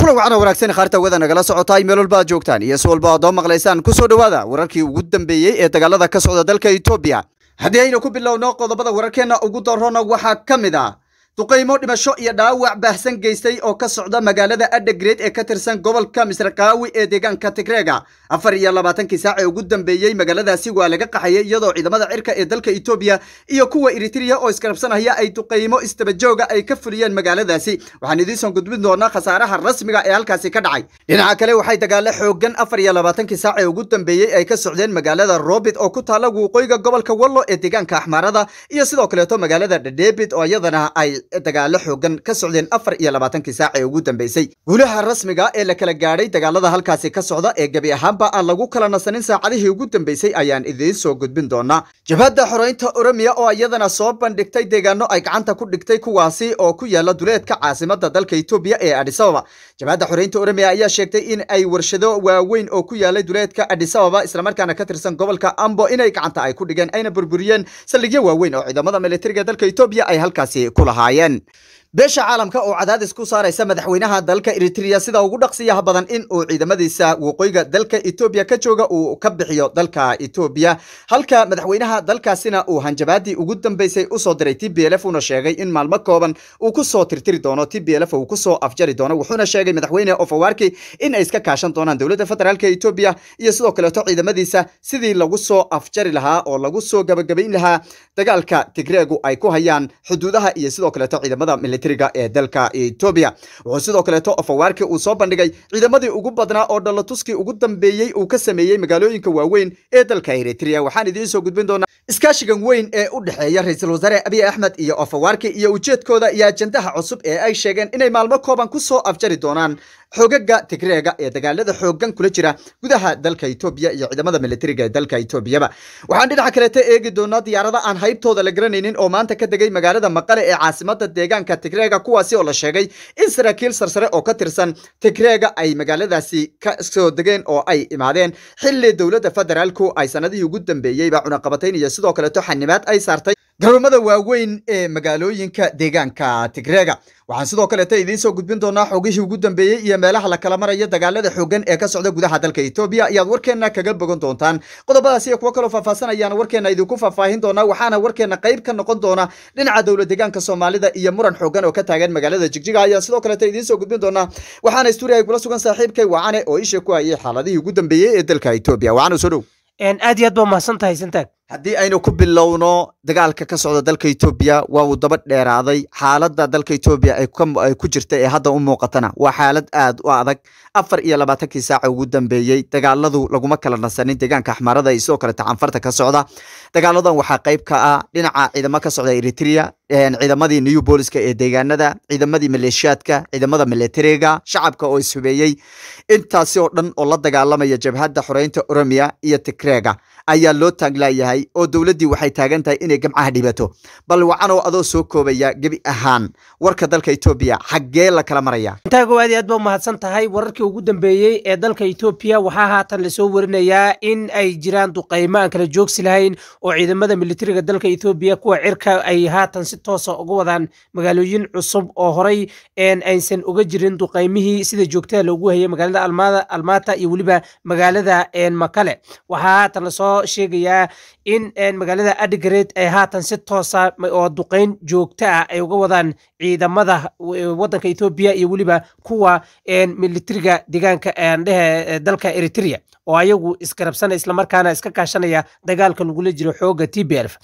kulan wacana wanaagsan khaarta wada nagala socotaay meel walba aad joogtaan iyo si walba aad oo maqlaysaan ku soo dhowaada wararkii ugu dambeeyey ee dagaalada ka socda dalka etoobiya haddii aynu ku bilowno qodobada wararkeenna ugu darrona waxaa ka mid ah duqaymo dhimasho iyo dhaawac baahsan geystay oo ka socda magaalada adhegreed ee ka tirsan gobolka misraqaawi ee deegaanka tigreega afar iyo labaatankii saac ee ugu dambeeyey magaaladaasi waa laga qaxayay iyadoo ciidamada cirka ee dalka etoobiya iyo kuwa eritrea oo iskarabsanaya ay duqaymo istabajooga ay ka fuliyeen magaaladaasi waxaan idiinson gudbin doonaa khasaaraha rasmiga ee halkaasi ka dhacay dhinaca kale waxay dagaalo xoogan afar iyo labaatankii saac ee ugu dambeeyey ay ka socdeen magaalada robit oo ku taala waqooyiga gobolka wallo ee deegaanka axmaarada iyo sidoo kaleeto magaalada dhadhebit oo iyadana ay dagaalo xoogan ka socdeen afar iyo labaatankii saac ee ugu dambeysay guulaha rasmiga ee la kala gaadhay dagaalada halkaasi ka socda ee gebi ahaanba aan lagu kala nasanin saacadihii ugu dambeysay ayaan idiin soo gudbin doonaa jabhadda xoreynta oromiya oo iyadana soo bandhigtay deegaano ay gacanta ku dhigtay kuwaasi oo ku yaala duleedka caasimada dalka etoobiya ee adisababa jabhadda xoreynta oromiya ayaa sheegtay in ay warshado waaweyn oo ku yaalay duleedka adisababa islamarkaana ka tirsan gobolka ambo inay gacanta ay ku dhigeen ayna burburiyeen saldhigyo waaweyn oo ciidamada militariga dalka etoobiya ay halkaasi ku lahaayeen beesha caalamka oo cadaadis ku saaraysa madaxweynaha dalka eritrea sida ugu dhaqsiyaha badan in uu ciidamadiisa waqooyiga dalka etoobiya ka jooga uu ka bixiyo dalka etoobiya halka madaxweynaha dalkaasina uu hanjabaadii ugu dambeysay usoo diray t b lf una sheegay in maalmo kooban uu kusoo tirtiri doono t b lf uu kusoo afjari doono wuxuuna sheegay madaxweyne ofawarki in ay iska kaashan doonaan dowladda federaalk etoobiya iyo sidoo kaleeto ciidamadiisa sidii lagu soo afjari lahaa oo lagu soo gabagabayn lahaa dagaalka tigreegu ay ku hayaan xuduudaha iyo sidoo kaleeto ciidamada ee dalka etoobiya wuxuu sidoo kaleeto ofawaarki uu soo bandhigay ciidamadii ugu badnaa oo dhalatuskii ugu dambeeyey uu ka sameeyey magaalooyinka waaweyn ee dalka eritrea waxaan idiin soo gudbin doonaa iskaashigan weyn ee u dhexeeya ra-iisul wasaare abiy axmed iyo ofawaarki iyo ujeedkooda iyo ajandaha cusub ee ay sheegeen inay maalmo kooban ku soo afjari doonaan xogaga tigreega ee dagaalada xoogan kula jira gudaha dalka etoobiya iyo ciidamada militariga ee dalka etoobiyaba waxaan dhinaca kaleeta eegi doonaa diyaarada aan haybtooda la garanaynin oo maanta ka degay magaalada maqale ee caasimada deegaanka tigreega kuwaasi oo la sheegay in saraakiil sarsare oo ka tirsan tigreega ay magaaladaasi ka soo degeen oo ay imaadeen xilli dowladda federaalku ay sanadihii ugu dambeeyeyba cunaqabatayn iyo sidoo kaleeto xanimaad ay saartay garoomada waaweyn ee magaalooyinka deegaanka tigreega waxaan sidoo kaleeta idiin soo gudbin doonaa xogihii ugu dambeeyey iyo meelaha la kala maraya dagaalada xoogan ee ka socda gudaha dalka etoobiya ayaad warkeenna kaga bogan doontaan qodobadaas iyo kuwo kaloo faahfaahsanayaan warkeenna idinku faahfaahin doonaa waxaana warkeenna qayb ka noqon doona dhinaca dowla deegaanka soomaalida iyo muran xoogan oo ka taagan magaalada jigjiga ayaan sidoo kaleeta idiin soo gudbin doonaa waxaana stuudiyaha kula sugan saaxiibkay wacane oo isha ku hayay xaaladihii ugu dambeeyey ee dalka etoobiya wacane soo dhow aad iyo aad baa mahadsan tahay santaag haddii aynu ku bilowno dagaalka ka socda dalka etoobiya waa uu daba dheeraaday xaaladda dalka etoobiya ay ku jirta ee hadda u muuqatana waa xaalad aad u adag afar iyo labaatankii saaca ugu dambeeyey dagaaladu laguma kala nasanin deegaanka axmaarada iyo sidoo kale tacanfarta ka socda dagaaladan waxaa qayb ka ah dhinaca ciidamo ka socda eritrea ciidamadii new booliska ee deegaanada ciidamadii maleeshiyaadka ciidamada militariga shacabka oo ishubeeyey intaasi oo dhan oo la dagaalamaya jabhadda xoreynta oromiya iyo tigreega ayaa loo taaglayahay oo dowladdii waxay taagan tahay inay gamcaha dhibato bal wacanoo adoo soo koobaya gebi ahaan warka dalka etoobiya xaggee la kala maraya intaago aad iyo aad baa umahadsan tahay wararkii ugu dambeeyey ee dalka etoobiya waxaa haatan lasoo warinayaa in ay jiraan duqaymo aan kala joogsi lahayn oo ciidamada militariga dalka etoobiya kuwa cirka ay haatan si toosa uga wadaan magaalooyin cusub oo horay aysan uga jirin duqaymihii sida joogtada loogu hayay magaalada almaata iyo weliba magaalada makale waxaa haatan lasoo sheegayaa in magaalada adgared ay haatan si toosa oo duqayn joogto ah ay uga wadaan ciidamada wadanka etoobiya iyo weliba kuwa militariga deegaanka dhehe dalka eritrea oo ayagu isgarabsana islamarkaana iska kaashanaya dagaalka lagula jiro xooga t b lf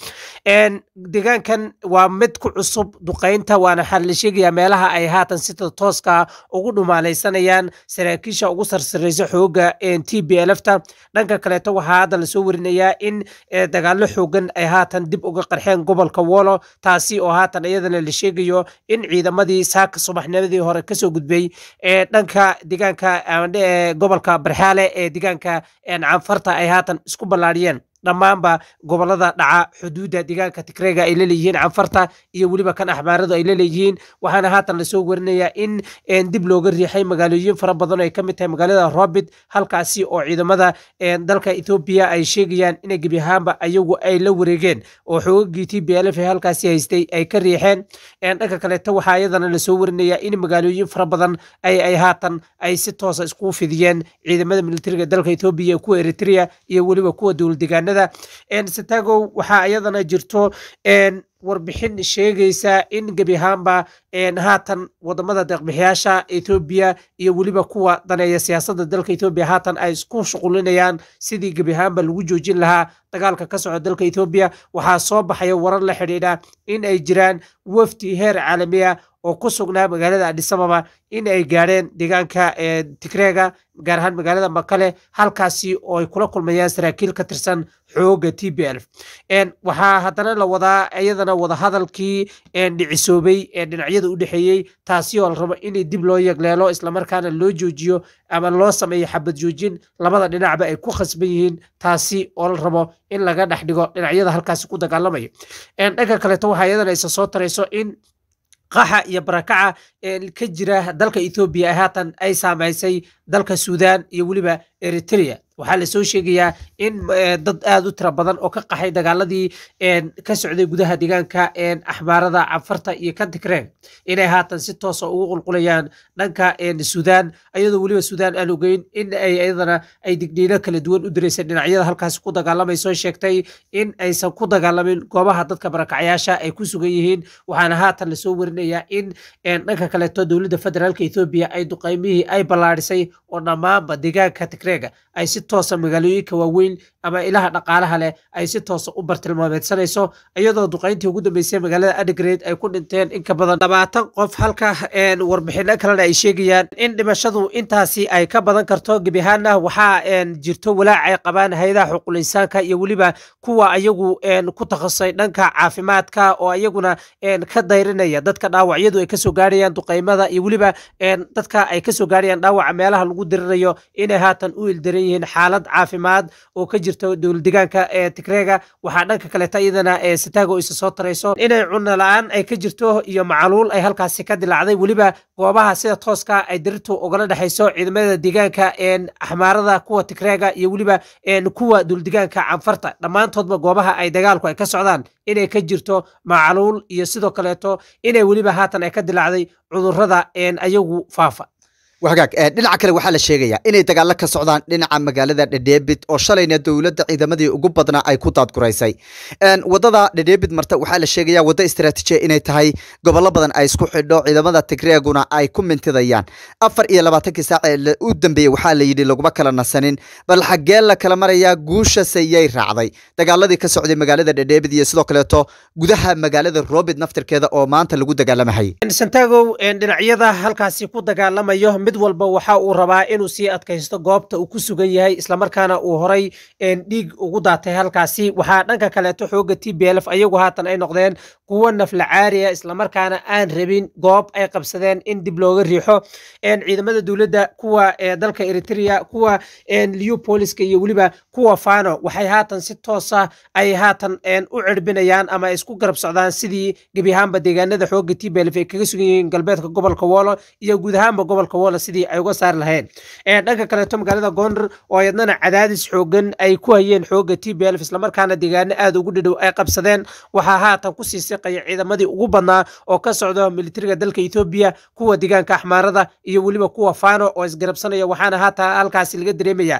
deegaankan waa mid ku cusub duqaynta waana waxaa la sheegayaa meelaha ay haatan sida tooska ugu dhumaalaysanayaan saraakiisha ugu sarsareysa xooga t b lfta dhanka kaleeto waxaa hadda lasoo warinayaa in dagaalo xoogan ay haatan dib uga qarxeen gobolka wolo taasi oo haatan iyadana la sheegayo in ciidamadii saaka subaxnimadii hore kasoo gudbay ee dhanka deegaanka gobolka barxaale ee deegaanka canfarta ay haatan isku ballaadhiyeen dhammaanba gobolada dhaca xuduudda deegaanka tigreega ay laleeyihiin canfarta iyo weliba kan axmaaradu ay laleeyihiin waxaana haatan lasoo warinayaa in dib looga riixay magaalooyin fara badan oo ay ka mid tahay magaalada robit halkaasi oo ciidamada dalka ethoobiya ay sheegayaan inay gebi ahaanba ayagu ay la wareegeen oo xoogagii t b l f halkaasi haystay ay ka riixeen dhanka kaleeta waxaa iyadana lasoo warinayaa in magaalooyin fara badan ay ay haatan ay si toosa iskugu fidiyeen ciidamada militariga dalka ethoobiya kuwa eritrea iyo weliba kuwa dowladdegaanada satagow waxaa iyadana jirto warbixin sheegaysa in gebi ahaanba haatan wadamada deeqbixiyaasha ethoobiya iyo weliba kuwa daneeya siyaasadda dalka ethoobiya haatan ay isku shuqulinayaan sidii gebi ahaanba lagu joojin lahaa dagaalka ka socda dalka ethoobiya waxaa soo baxaya warar la xidhiidha in ay jiraan wafdi heer caalamiya oo ku sugnaa magaalada adisababa in ay gaadheen deegaanka tigreega gaar ahaan magaalada makale halkaasi oo ay kula kulmayaan saraakiil ka tirsan xooga t b l waxaa haddana la wadaa iyadana wadahadalkii dhicisoobay ee dhinacyada u dhexeeyey taasi oo la rabo in dib loo yegleelo islamarkaana loo joojiyo ama loo sameeyo xabad joojin labada dhinacba ay ku khasban yihiin taasi oo la rabo in laga dhex dhigo dhinacyada halkaasi ku dagaalamaya dhanka kaleeto waxaa iyadana isa soo tarayso in qaxa iyo barakaca ka jira dalka ethoobiya haatan ay saamaysay dalka suudaan iyo weliba eritrea waxaa lasoo sheegayaa in dad aad u tira badan oo ka qaxay dagaaladii ka socday gudaha deegaanka axmaarada canfarta iyo kan tigreeg inay haatan si toosa ugu qulqulayaan dhanka suudaan ayadoo weliba suudaan aan ogeyn in ay iyadana ay digniino kala duwan u diraysa dhinacyada halkaasi ku dagaalamayso sheegtay in aysan ku dagaalamin goobaha dadka barakacyaasha ay ku sugan yihiin waxaana haatan lasoo warinayaa in dhanka kaleeto dowladda federaalka ethoobiya ay duqaymihii ay ballaadhisay oo dhammaanba deegaanka tigreega ay si toosa magaalooyinka waaweyn ama ilaha dhaqaalaha leh ay si toosa u bartilmaameedsanayso iyadoo duqayntii ugu dambeysay magaalada adgrade ay ku dhinteen in ka badan labaatan qof halka warbixino kalena ay sheegayaan in dhimashadu intaasi ay ka badan karto gebi ahaana waxaa jirto walaac ay qabaan hay-adaha xuquul insaanka iyo weliba kuwa ayagu ku takhasusay dhanka caafimaadka oo ayaguna ka dayrinaya dadka dhaawacyadu ay kasoo gaarayaan duqaymada iyo weliba dadka ay kasoo gaarayaan dhaawaca meelaha lagu dirirayo inay haatan u ildaran yihiin xaalad caafimaad oo ka jirta dowladdegaanka ee tigreega waxaa dhanka kaleeta iyadana sitaago isa soo tarayso inay cunno la-aan ay ka jirto iyo macaluul ay halkaasi ka dilaacday weliba goobaha sida tooska ay dirirtu ugala dhexayso ciidamada deegaanka axmaarada kuwa tigreega iyo weliba kuwa dowladdegaanka canfarta dhammaantoodba goobaha ay dagaalku ay ka socdaan inay ka jirto macaluul iyo sidoo kaleeto inay weliba haatan ay ka dilaacday cudurrada ayagu faafa wagaag dhinaca kale waxaa la sheegayaa inay dagaalo ka socdaan dhinaca magaalada dhedheebid oo shalayna dowladda ciidamadii ugu badnaa ay ku daadguraysay wadada dhedheebid marta waxaa la sheegayaa waddo istaraatiijiya inay tahay gobollo badan ay isku xidho ciidamada tigreeguna ay ku mintidayaan afar iyo labaatankii saac ee u dambeeyey waxaa la yidhi laguma kala nasanin bal xaggee la kala marayaa guushasayay raacday dagaaladii ka socday magaalada dhedheebid iyo sidoo kaleeto gudaha magaalada robid naftirkeeda oo maanta lagu dagaalamahay santagow dhinacyada halkaasi ku dagaalamayo mid walba waxa uu rabaa inuu sii adkaysto goobta uu ku sugan yahay islamarkaana uu horay dhiig ugu daatay halkaasi waxaa dhanka kaleeto xooga t b lf ayagu haatan ay noqdeen kuwo nafla caariya islamarkaana aan rabin goob ay qabsadeen in dib looga riixo ciidamada dowladda kuwa dalka eritrea kuwa leopoliska iyo weliba kuwa fano waxay haatan si toosa ay haatan u cirbinayaan ama isku garab socdaan sidii gebi ahaanba deegaanada xooga t b lf ay kaga sugan yihiin galbeedka gobolka wolo iyo guud ahaanba gobolka wolo sidii ay uga saari laheen dhanka kaleeto magaalada gondar oo ayadnana cadaadis xoogan ay ku hayeen xooga t b lf islamarkaana deegaano aad ugu dhadhow ay qabsadeen waxaa haatan kusii siqaya ciidamadii ugu badnaa oo ka socda militariga dalka etoobiya kuwa deegaanka axmaarada iyo weliba kuwa fano oo isgarabsanaya waxaana haatan halkaasi laga dareemaya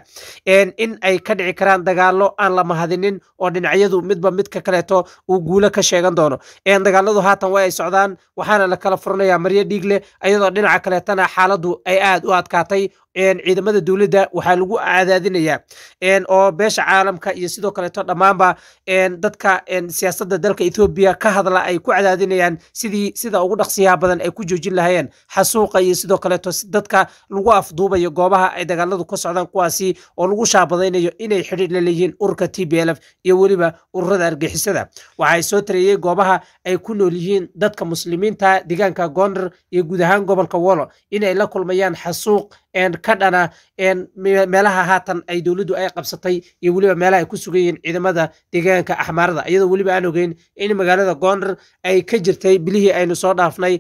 in ay ka dhici karaan dagaalo aan la mahadinin oo dhinacyadu midba midka kaleeto uu guulo ka sheegan doono dagaaladu haatan way ay socdaan waxaana la kala furanaya maryo dhiig leh ayadoo dhinaca kaleetana xaaladu ay aad u adkaatay ciidamada dowladda waxaa lagu cadaadinayaa oo beesha caalamka iyo sidoo kaleeto dhammaanba dadka siyaasadda dalka ethoobiya ka hadla ay ku cadaadinayaan sidii sida ugu dhaqsiyaha badan ay ku joojin lahayeen xasuuqa iyo sidoo kaleeto dadka lagu afduubayo goobaha ay dagaaladu ka socdaan kuwaasi oo lagu shaabadaynayo inay xidhiir la leeyihiin ururka t b lf iyo weliba ururada argixisada waxay soo tareeyey goobaha ay ku nool yihiin dadka muslimiinta deegaanka gondar iyo guud ahaan gobolka wolo inay la kulmayaan xasuuq ka dhana meelaha haatan ay dowladdu ay qabsatay iyo weliba meelaha ay ku sugan yihiin ciidamada deegaanka axmaarada iyadoo weliba aan ogeyn in magaalada gondar ay ka jirtay bilihii aynu soo dhaafnay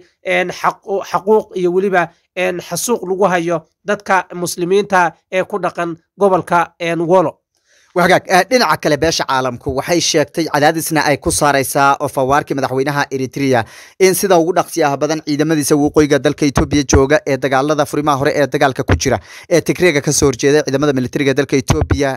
xaquuq iyo weliba xasuuq lagu hayo dadka muslimiinta ee ku dhaqan gobolka wolo wagaag dhinaca kale beesha caalamku waxay sheegtay cadaadisna ay ku saaraysaa oo fawaarkii madaxweynaha eritrea in sida ugu dhaqsiyaha badan ciidamadiisa waqooyiga dalka etoobiya jooga ee dagaalada furimaha hore ee dagaalka ku jira ee tigreega kasoo horjeeda ciidamada militariga dalka etoobiya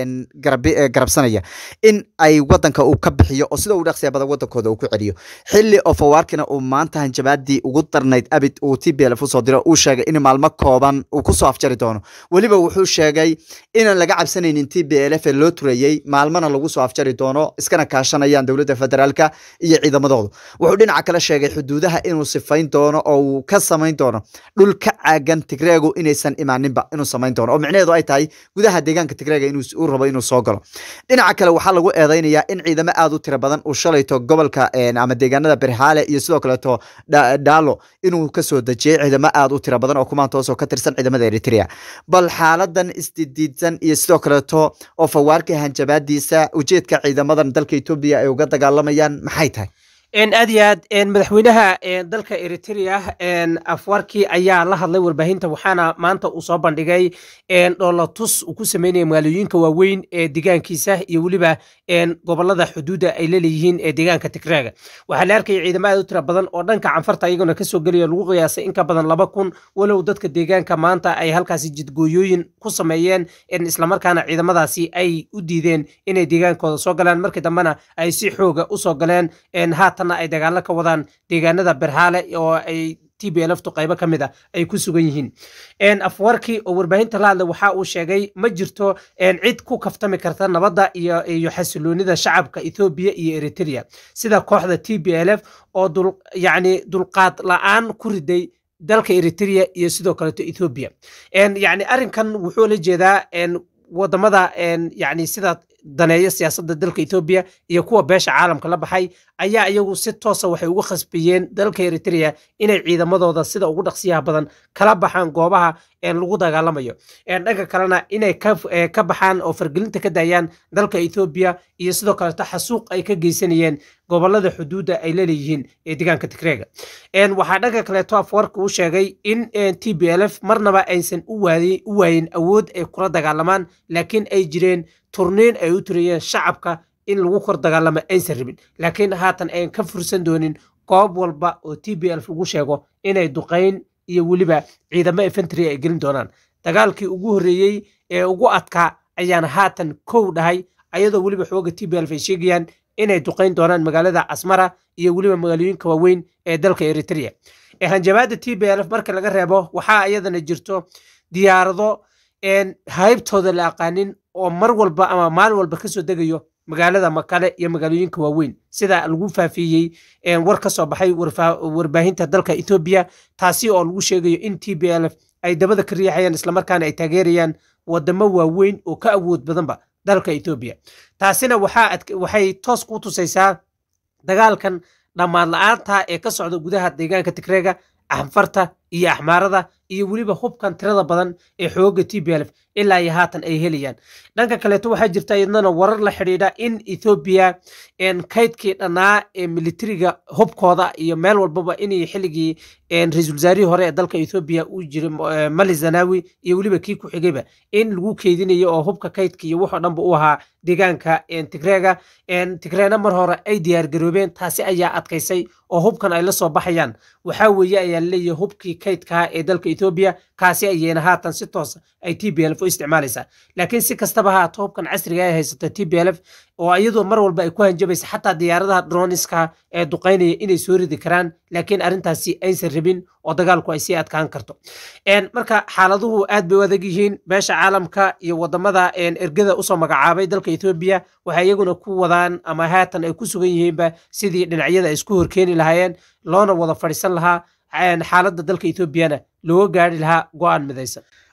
garabsanaya in ay wadanka uu ka bixiyo oo sida ugu dhaqsiyaha badan wadankooda uu ku celiyo xili oo fawaarkina uu maanta hanjabaadii ugu darnayd abid uu t b lf usoo diro uu sheegay in maalmo kooban uu kusoo afjari doono weliba wuxuu sheegay inaan laga cabsanaynin t b lf loo turayey maalmana lagu soo afjari doono iskana kaashanayaan dowladda federaalka iyo ciidamadoodu wuxuu dhinaca kale sheegay xuduudaha inuu sifayn doono oo uu ka samayn doono dhul ka caagan tigreegu inaysan imaaninba inuu samayn doono oo micnaheedu ay tahay gudaha deegaanka tigreega inuu rabo inuu soo galo dhinaca kale waxaa lagu eedeynayaa in ciidamo aad u tira badan uu shalayto gobolka ama deegaanada berhaale iyo sidoo kaleeto dhaalo inuu kasoo dejiyey ciidamo aad u tira badan oo kumaantoos oo ka tirsan ciidamada eritrea bal xaaladan isdidiidsan iyo sidoo kaleeto oo fawaarka hanjabaadiisa ujeedka ciidamadan dalka etoobiya ay uga dagaalamayaan maxay tahay aad iyo aad madaxweynaha dalka eritrea afwarki ayaa la hadlay warbaahinta waxaana maanta uu soo bandhigay dhoolatus uu ku sameynaya magaalooyinka waaweyn ee deegaankiisa iyo weliba gobolada xuduudda ay laleeyihiin ee deegaanka tigreega waxaa la arkaya ciidamo aad u tira badan oo dhanka canfarta iyaguna kasoo gelaya lagu qiyaasay in ka badan laba kun walow dadka deegaanka maanta ay halkaasi jidgooyooyin ku sameeyeen islamarkaana ciidamadaasi ay u diideen inay deegaankooda soo galaan markii dambena ay si xooga usoo galeen haatan ay dagaalo ka wadaan deegaanada berhaale oo ay t b lftu qaybo ka mid a ay ku sugan yihiin afwarki oo warbaahinta la hadlay waxa uu sheegay ma jirto cid ku kaftami karta nabadda iyo xasiloonida shacabka ethoobiya iyo eritrea sida kooxda t b l f oo yani dulqaad la-aan ku riday dalka eritrea iyo sidoo kaleeto ethoobiya yani arrinkan wuxuu la jeedaa wadamada yani sida daneeya siyaasadda dalka etoobiya iyo kuwa beesha caalamka la baxay ayaa iyagu si toosa waxay uga khasbiyeen dalka eritrea inay ciidamadooda sida ugu dhaqsiyaha badan kala baxaan goobaha lagu dagaalamayo dhanka kalena inay ka baxaan oo fargelinta ka daayaan dalka etoobiya iyo sidoo kaleeto xasuuq ay ka geysanayeen gobolada xuduudda ay laleeyihiin ee deegaanka tigreega waxaa dhanka kaleeto afwarka uu sheegay in t b l f marnaba aysan u waayin awood ay kula dagaalamaan laakiin ay jireen turniin ay u turayeen shacabka in lagu kor dagaalamo aysan rabin laakiin haatan ayan ka fursan doonin goob walba oo t b lf lagu sheego inay duqayn iyo weliba ciidamo efentry ay gelin doonaan dagaalkii ugu horreeyey ee ugu adkaa ayaana haatan kow dhahay ayadoo weliba xooga t b lf ay sheegayaan inay duqayn doonaan magaalada casmara iyo weliba magaalooyinka waaweyn ee dalka eritrea hanjabaadda t b lf marka laga reebo waxaa iyadana jirto diyaarado haybtooda la aqaanin oo mar walba ama maalin walba kasoo degayo magaalada makale iyo magaalooyinka waaweyn sida lagu faafiyey war ka soo baxay warbaahinta dalka etoobiya taasi oo lagu sheegayo in t b l f ay dabada ka riixayaan islamarkaana ay taageerayaan wadamo waaweyn oo ka awood badanba dalka etoobiya taasina waxay toos ku tusaysaa dagaalkan dhammaan la-aanta ee ka socda gudaha deegaanka tigreega axfarta iyo axmaarada iyo weliba hubkan tirada badan ee xooga t b lf ilaa iyo haatan ay helayaan dhanka kaleeto waxaa jirta iyadana warar la xidhiidha in ethoobiya kaydkii dhannaa ee militariga hubkooda iyo meel walbaba inay xilligii ra-iisul wasaarihii hore ee dalka ethoobiya uu jiray mali zanawi iyo weliba kii ku xigayba in lagu keydinayo oo hubka kaydka iyo wuxoo dhanba u ahaa deegaanka tigreega tigreena mar hore ay diyaargaroobeen taasi ayaa adkaysay oo hubkan ay la soo baxayaan waxaa weeye ayaa laleeyahay hubkii kaydkaa ee dalka etoobiya kaasi ayayna haatan si toosa ay t b lf u isticmaalaysaa laakiin si kastaba haato hubkan casriga ay haysata t b lf oo iyadoo mar walba ay ku hanjabaysa xataa diyaaradaha droniska ee duqaynaya inay soo ridi karaan laakiin arrintaasi aysan rabin oo dagaalku ay sii adkaan karto marka xaaladuhu aad bay u adag yihiin beesha caalamka iyo wadamada ergada usoo magacaabay dalka etoobiya waxay iyaguna ku wadaan ama haatan ay ku sugan yihiinba sidii dhinacyada ay isku horkeeni lahaayeen loona wada fadhiisan lahaa xaaladda dalka etoobiyana looga gaari lahaa go-aan midaysan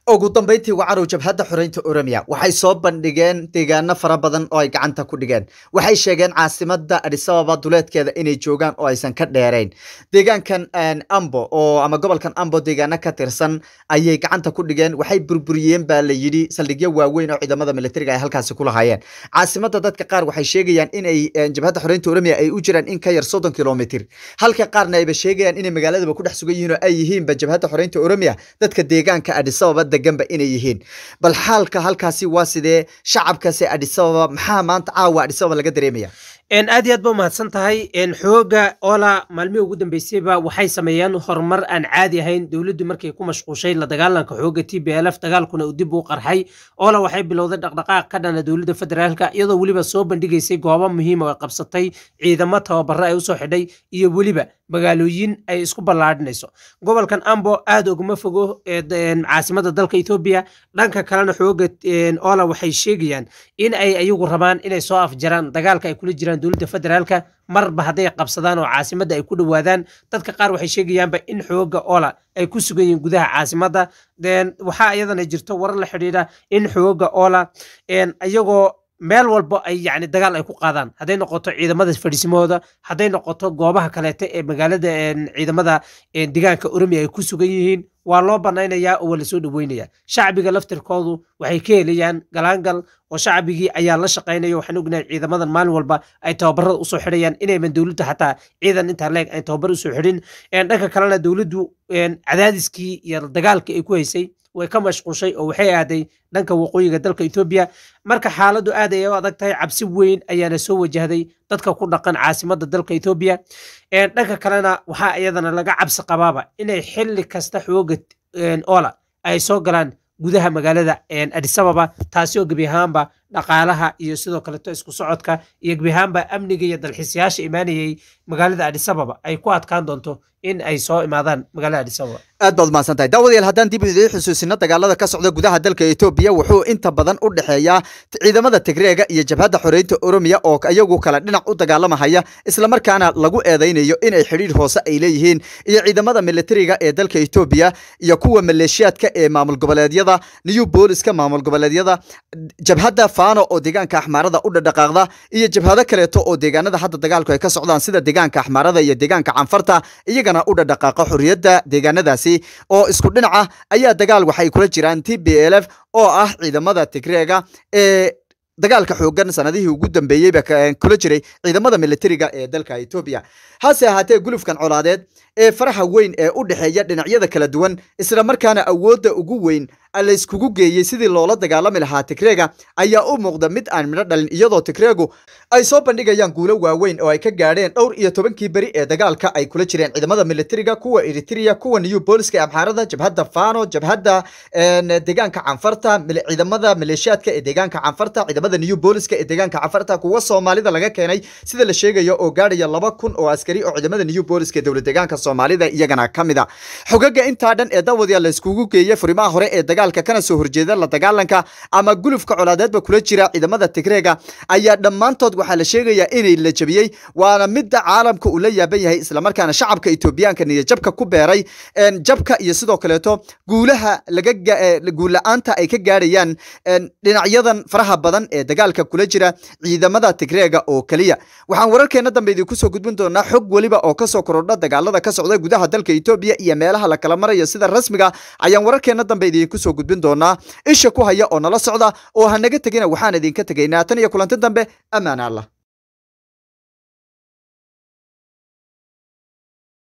ugu dambeyntii wacarow jabhadda xoreynta oromiya waxay soo bandhigeen deegaano fara badan oo ay gacanta ku dhigeen waxay sheegeen caasimada adisababa duleedkeeda inay joogaan oo aysan ka dheerayn deegaankan ambo oo ama gobolkan ambo deegaano ka tirsan ayay gacanta ku dhigeen waxay burburiyeen baa la yidhi saldhigyo waaweyn oo ciidamada militariga ay halkaasi ku lahaayeen caasimada dadka qaar waxay sheegayaan inay jabhadda xoreynta oromiya ay u jiraan in ka yar soddon kilomitr halka qaarna ayba sheegayaan inay magaaladaba ku dhex sugan yihiin oo ay yihiinba jabhadda xoreynta oromiya dadka deegaanka adisababa deganba inay yihiin bal xaalka halkaasi waa sidee shacabkaasi adisababa maxaa maanta caawa adisababa laga dareemaya aad iyo aad ba umahadsan tahay xooga ola maalmihii ugu dambeysayba waxay sameeyeen horumar aan caadi ahayn dowladdu markay ku mashquushay la dagaalanka xooga t b l f dagaalkuna uu dib u qarxay ola waxay bilowday dhaqdhaqaaq ka dhana dowladda federaalka iyadoo weliba soo bandhigaysay goobo muhiima oo qabsatay ciidamo tababaro ay usoo xidhay iyo weliba magaalooyin ay isku ballaadhinayso gobolkan ambo aad oguma fogo caasimada dalka etoobiya dhanka kalena xooga ola waxay sheegayaan in ay ayagu rabaan inay soo afjaraan dagaalka ay kula jiraan dowladda federaalka marba hadday qabsadaan oo caasimadda ay ku dhowaadaan dadka qaar waxay sheegayaanba in xooga ola ay ku sugan yihiin gudaha caasimadda waxaa iyadana jirto warar la xidhiidha in xooga ola iyagoo meel walbo ay yani dagaal ay ku qaadaan hadday noqoto ciidamada fadhiisimahooda hadday noqoto goobaha kaleete ee magaalada ciidamada deegaanka oromiya ay ku sugan yihiin waa loo banaynayaa oo waa lasoo dhaweynaya shacbiga laftirkoodu waxay ka helayaan galaangal oo shacbigii ayaa la shaqaynaya waxaan ognahay ciidamadan maalin walba ay tababarada usoo xidhayaan inayman dowladda xataa ciidan intaa leeg ay tababar usoo xidhin dhanka kalena dowladdu cadaadiskii iyo dagaalkii ay ku haysay way ka mashquushay oo waxay aaday dhanka waqooyiga dalka etoobiya marka xaaladdu aad ayay u adag tahay cabsi weyn ayaana soo wajahday dadka ku dhaqan caasimadda dalka etoobiya dhanka kalena waxaa iyadana laga cabsi qabaaba inay xilli kasta xooga ola ay soo galaan gudaha magaalada adisababa taasi oo gebi ahaanba dhaqaalaha iyo sidoo kaleto isku socodka iyo gebi ahaanba amniga iyo dalxiisayaasha imaanayay magaalada adisababa ay ku adkaan doonto in ay soo imaadaan magaalada adisababa aad baad umahadsan tahay daawadayaal haddaan dib idiin xusuusino dagaalada ka socda gudaha dalka etoobiya wuxuu inta badan u dhexeeyaa ciidamada tigreega iyo jabhadda xoreynta oromiya oo iyagu kale dhinac u dagaalamahaya islamarkaana lagu eedaynayo inay xidhiidh hoose ay leeyihiin iyo ciidamada militariga ee dalka etoobiya iyo kuwa maleeshiyaadka ee maamul goboleedyada new booliska maamul goboleedyada jabhadda fano oo deegaanka axmaarada u dhadhaqaaqda iyo jabhado kaleeto oo deegaanada hadda dagaalku ay ka socdaan sida deegaanka axmaarada iyo deegaanka canfarta iyagana u dhadhaqaaqa xorriyadda deegaanadaasi oo isku dhinaca ayaa dagaal waxay kula jiraan t b l f oo ah ciidamada tigreega ee dagaalka xoogan sanadihii ugu dambeeyeyba kula jiray ciidamada militariga ee dalka etoobiya hase ahaatee gulufkan colaadeed ee faraha weyn ee u dhexeeya dhinacyada kala duwan isla markaana awoodda ugu weyn layskugu geeyey sidii loola dagaalami lahaa tigreega ayaa u muuqda mid aan midho dhalin iyadoo tigreegu ay soo bandhigayaan guulo waaweyn oo ay ka gaadheen dhowr iyo tobankii beri ee dagaalka ay kula jireen ciidamada militariga kuwa eritrea kuwa new booliska ee amxaarada jabhadda fano jabhadda deegaanka canfarta ciidamada maleeshiyaadka ee deegaanka canfarta ciidamada new booliska ee deegaanka canfarta kuwa soomaalida laga keenay sida la sheegayo oo gaadhaya laba kun oo askari oo ciidamada new booliska ee dowlad deegaanka soomaalida iyagana ka mid a xogaga intaa dhan ee daawadayaal layskugu geeyey furimaha hore ee dagaalka kana soo horjeeda la dagaalanka ama gulufka colaadeedba kula jira ciidamada tigreega ayaa dhammaantood waxaa la sheegayaa inay la jebiyey waana midda caalamka uu la yaaban yahay islamarkaana shacabka etoobiyaanka niyajabka ku beeray jabka iyo sidoo kaleeto guulaha laga guulla-aanta ay ka gaadhayaan dhinacyadan faraha badan ee dagaalka kula jira ciidamada tigreega oo keliya waxaan wararkeena dambe idinku soo gudbin doonaa xog weliba oo kasoo korodha dagaalada ka socda gudaha dalka etoobiya iyo meelaha la kala maraya sida rasmiga ayaan wararkeena dambe idinku soo gudbin doonaa isha ku haya oo nala socda oo hanaga tegina waxaan idinka tegaynaa tan iyo kulanti dambe ammaan allah